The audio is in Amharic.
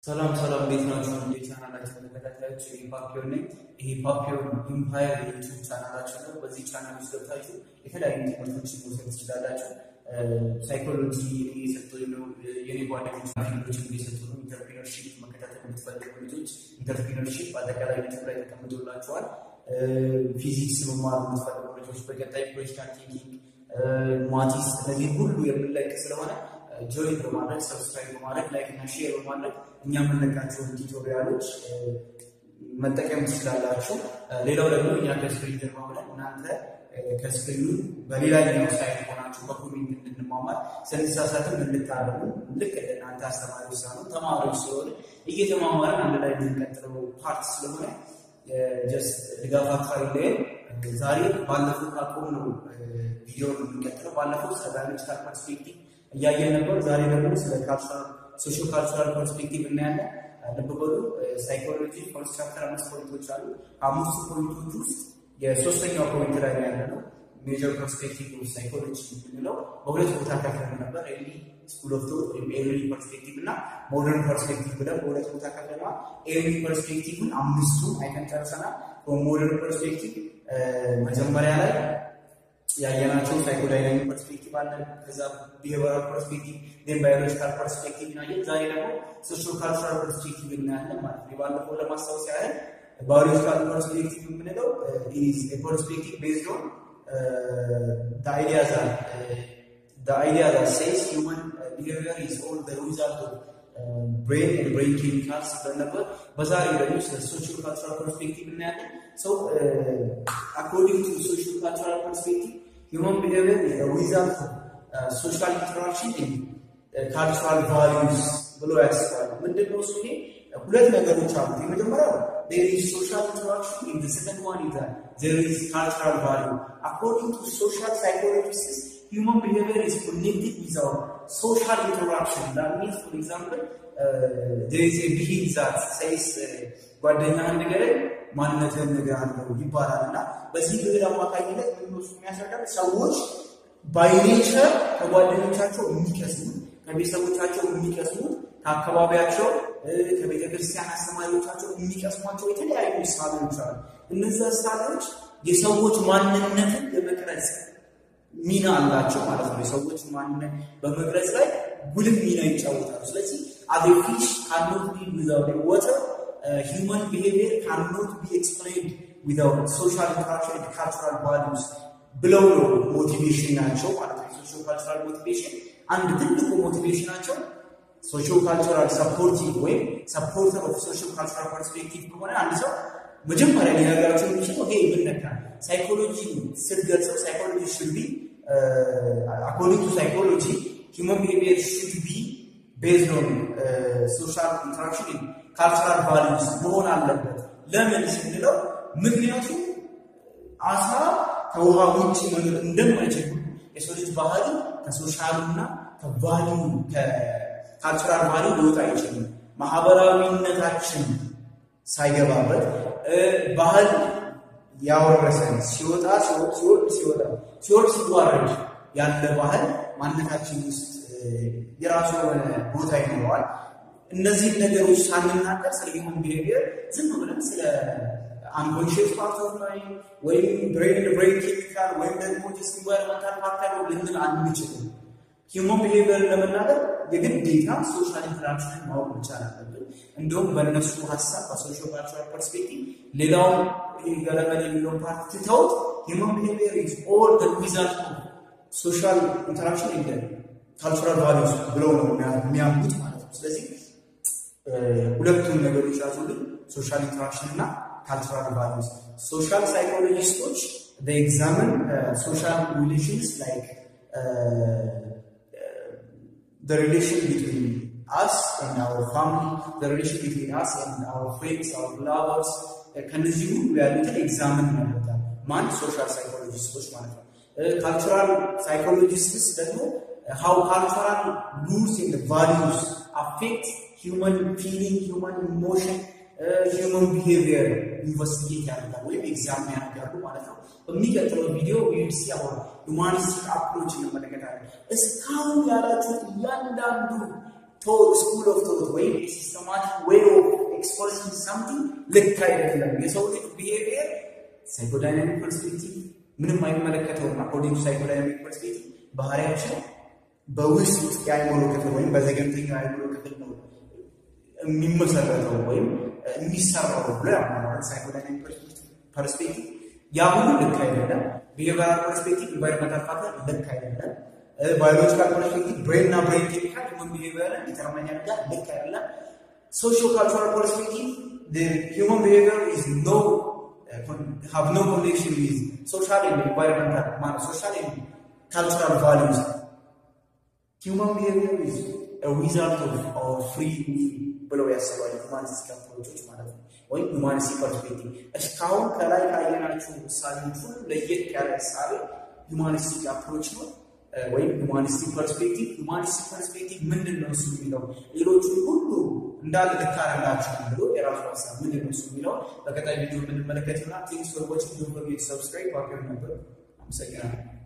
ሰላም ሰላም፣ እንዴት ናችሁ? የቻናላችን ተከታታዮች ይህ ፓፒዮን ነኝ። ይሄ ፓፒዮን ኢምፓየር የዩቱብ ቻናላችን ነው። በዚህ ቻናል ውስጥ ገብታችሁ የተለያዩ ትምህርቶችን መውሰድ ትችላላችሁ። ሳይኮሎጂ እየሰጡ ነው። የኔ ጓደኞች ፊልዶችን እየሰጡ ነው። ኢንተርፕሪነርሺፕ መከታተል የምትፈልጉ ልጆች ኢንተርፕሪነርሺፕ አጠቃላይ ዩቱብ ላይ ተቀምጦላችኋል። ፊዚክስ መማር የምትፈልጉ ልጆች በቀጣይ ፕሮጀክት ቲንኪንግ፣ ማቲስ እነዚህ ሁሉ የምንለቅ ስለሆነ ጆይን በማድረግ ሰብስክራይብ በማድረግ ላይክ እና ሼር በማድረግ እኛ የምንለቃቸውን ቱቶሪያሎች መጠቀም ትችላላችሁ። ሌላው ደግሞ እኛ ከስክሪን ጀርባ ብለን እናንተ ከስክሪኑ በሌላኛው ሳይት ሆናችሁ በኮሜንት እንድንማማር ስንሳሳትም እንድታረሙ ልክ እናንተ አስተማሪዎች ሳይሆኑ ተማሪዎች ስለሆነ እየተማማርን አንድ ላይ የምንቀጥለው ፓርት ስለሆነ ጀስት ድጋፋችሁ አይለየን። ዛሬ ባለፈው ካቆም ነው ቪዲዮ የምንቀጥለው። ባለፈው ስለ ባዮሎጂካል ፐርስፔክቲቭ እያየን ነበር። ዛሬ ደግሞ ስለ ሶሾ ካልቸራል ፐርስፔክቲቭ እናያለን። ልብ በሉ ሳይኮሎጂ ፈርስት ቻፕተር አምስት ፖይንቶች አሉ። ከአምስቱ ፖይንቶች ውስጥ የሶስተኛው ፖይንት ላይ ያለ ነው ሜጀር ፐርስፔክቲቭ ሳይኮሎጂ የምንለው በሁለት ቦታ ከፍለን ነበር። ኤርሊ ስኩል ኦፍ ቶት ወይም ኤርሊ ፐርስፔክቲቭ እና ሞደርን ፐርስፔክቲቭ ብለን በሁለት ቦታ ከፍለናል። ኤርሊ ፐርስፔክቲቭን አምስቱ አይተን ጨርሰናል። ሞደርን ፐርስፔክቲቭ መጀመሪያ ላይ ያየናቸው ሳይኮዳይናሚክ ፐርስፔክቲቭ አለ። ከዛ ቢሄቨራል ፐርስፔክቲቭ ን ባዮሎጂካል ፐርስፔክቲቭ እናየን። ዛሬ ደግሞ ሶሾ ካልቸራል ፐርስፔክቲቭ እናያለን ማለት ነው። የባለፈው ለማስታወስ ያህል ባዮሎጂካል ፐርስፔክቲቭ የምንለው ኢዝ ፐርስፔክቲቭ ቤዝድ ኦን አይዲያ ዛት አይዲያ ዛት ሴይስ ሂውማን ቢሄቪየር ኢዝ ኦል ዘ ሪዛልት ኦፍ ብሬን ኤንድ ብሬን ኬሚካልስ ነበር። በዛሬው ደግሞ ስለ ሶሾ ካልቸራል ፐርስፔክቲቭ እናያለን። ሰው አኮርዲንግ ቱ ሶሾ ካልቸራል ፐርስፔክቲቭ ሂውማን ቢሄቪየር ኢዝ ዘ ሪዛልት ኦፍ ሶሻል ኢንተራክሽን ኤንድ ካልቸራል ቫሊዩስ ብሎ ያስባሉ። ምንድን ነው እሱ? ሁለት ነገሮች አሉት። የመጀመሪያው there is social interaction and the second one is that there is cultural value. According to social psychologists, human behavior is connected with our social interaction. That means, for example, uh, there is a belief that says ጓደኛህን ንገረኝ ማንነትህን እነግርሃለሁ ይባላል እና በዚህ ብዕር አማካኝነት ምንሱ የሚያስረዳል ሰዎች ባይኔቸር ከጓደኞቻቸው የሚቀስሙት ከቤተሰቦቻቸው የሚቀስሙት ከአካባቢያቸው ከቤተ ክርስቲያን አስተማሪዎቻቸው የሚቀስሟቸው የተለያዩ እሳቤዎች አሉ። እነዚህ እሳቤዎች የሰዎች ማንነትን የመቅረጽ ሚና አላቸው ማለት ነው። የሰዎች ማንነት በመቅረጽ ላይ ጉልህ ሚና ይጫወታሉ። ስለዚህ አዝ ፊሽ ካኖት ቢ ዊዛውት ወተር ሂውማን ቢሄቪየር ካኖት ቢ ኤክስፕሌንድ ዊዛውት ሶሻል ኢንተራክሽን ኤንድ ካልቸራል ቫሉስ ብለው ነው ሞቲቬሽን ናቸው ማለት ነው። ሶሾ ካልቸራል ሞቲቬሽን አንድ ትልቁ ሞቲቬሽን ናቸው። ሶሾ ካልቸራል ሰፖርቲቭ ወይም ሰፖርተር ኦፍ ሶሾ ካልቸራል ፐርስፔክቲቭ ከሆነ አንድ ሰው መጀመሪያ ሊነግራቸው የሚችለው ይሄ ምን ነካ ሳይኮሎጂ ስትገልጸው ሳይኮሎጂ ሽድ ቢ አኮርዲንግ ቱ ሳይኮሎጂ ሂውማን ቢሄቪየር ሽድ ቢ ቤዝድ ኦን ሶሻል ኢንተራክሽን ካልቸራል ቫሉስ መሆን አለበት። ለምን ስንለው ምክንያቱም አሳ ከውሃ ውጭ መኖር እንደማይችል የሰው ልጅ ባህሪ ከሶሻሉና ከቫሊዩ ካልቸራል ቫሊዩ ሊወጣ አይችልም። ማህበራዊነታችን ሳይገባበት ባህል ያወረሰን ሲወጣ ሲወርድ ሲወጣ ሲወርድ ሲዋረድ ያለ ባህል ማንነታችን ውስጥ የራሱ የሆነ ቦታ ይኖረዋል። እነዚህን ነገሮች ሳንናገር ስለ ሂውማን ቢሄቪየር ዝም ብለን ስለ አንኮንሽስ ፓርት ኦፍ ማይንድ ወይም ብሬን ብሬን ኬሚካል ወይም ደግሞ ጀስት ኢንቫይሮንመንታል ፋክተር ልንል አንችልም። ሂውማን ቢሄቪየርን ለመናገር የግዴታ ሶሻል ኢንተራክሽንን ማወቅ መቻል አለብን። እንዲሁም በእነሱ ሀሳብ በሶሾ ካልቸራል ፐርስፔክቲቭ ሌላውን ገለመል የሚለውን ፓርት ትተውት ሂውማን ቢሄቪየር ኢዝ ኦል ዘ ሪዛልት ኦፍ ሶሻል ኢንተራክሽን ኤንድ ካልቸራል ቫሉስ ብለው ነው የሚያምኑት ማለት ነው። ስለዚህ ሁለቱም ነገሮች ያዙልን፣ ሶሻል ኢንተራክሽን እና ካልቸራል ቫሉስ። ሶሻል ሳይኮሎጂስቶች ኤግዛምን ሶሻል ሪሌሽንስ ላይክ the relation between us and our family, the relation between us and our friends, our lovers ከነዚህ ሁሉ ያሉትን ኤግዛምን ያደርጋል። ማን ሶሻል ሳይኮሎጂስቶች ማለት ነው። ካልቸራል ሳይኮሎጂስትስ ደግሞ ሃው ካልቸራል ሩልስ ኤንድ ቫሊዩስ አፌክት ሂውማን ፊሊንግ፣ ሂውማን ኢሞሽን፣ ሂውማን ቢሄቪየር ኢንቨስቲጌት ያደርጋል ወይም ኤግዛም ያደርጋሉ ማለት ነው። በሚቀጥለው ቪዲዮ ዩሲ አሁን ሁማኒስቲክ አፕሮች እንመለከታለን። እስካሁን ያላችሁት እያንዳንዱ ስኩል ኦፍ ቶት ወይም ሲስተማቲክ ዌይ ኦፍ ኤክስፐርሲንግ ሳምቲንግ ልክ አይደለም። የሰው ልጅ ቢሄቪየር ሳይኮዳይናሚክ ፐርስፔክቲቭ ምንም አይመለከተውም። አኮርዲንግ ሳይኮዳይናሚክ ፐርስፔክቲቭ ባህሪያችን በውስጥ የአይምሮ ክፍል ወይም በዘገምተኛ የአይምሮ ክፍል ነው የሚመሰረተው ወይም የሚሰራው ብሎ ያምናል። ሳይኮዳይናሚክ ፐርስፔክቲቭ ያ ሁሉ ልክ አይደለም። ቢሄቪራል ፐርስፔክቲቭ ኢንቫይሮንመንታል ፋክተር ልክ አይደለም። ባዮሎጂካል ፐርስፔክቲቭ ብሬን እና ብሬን ኬሚካል ሁመን ቢሄቪየርን ዲተርማኝ ያደርጋል። ልክ አይደለም። ሶሺዮ ካልቸራል ፐርስፔክቲቭ ሁመን ቢሄቪየር ኢዝ ኖ have no connection with social and environmental man, social and cultural values. Human behavior is a result of our free will ብለው ያስባሉ ሁማኒስቲክ አፕሮቾች ማለት ነው፣ ወይም ሁማኒስቲክ ፐርስፔክቲቭ። እስካሁን ከላይ ካየናቸው ምሳሌዎች ሁሉ ለየት ያለ ምሳሌ ሁማኒስቲክ አፕሮች ነው ወይም ሁማኒስቲክ ፐርስፔክቲቭ። ሁማኒስቲክ ፐርስፔክቲቭ ምንድን ነው እሱ የሚለው ሌሎቹን ሁሉ እንዳለ ልክ አይደላችሁም ብሎ የራሱ ሀሳብ ምንድን ነው እሱ የሚለው በቀጣይ ቪዲዮ የምንመለከት ይሆናል። ቴንክስ ፎር ዋቺንግ ዶንት ፎርጌት ሰብስክራይብ። ዋቀር ነበር። አመሰግናለሁ።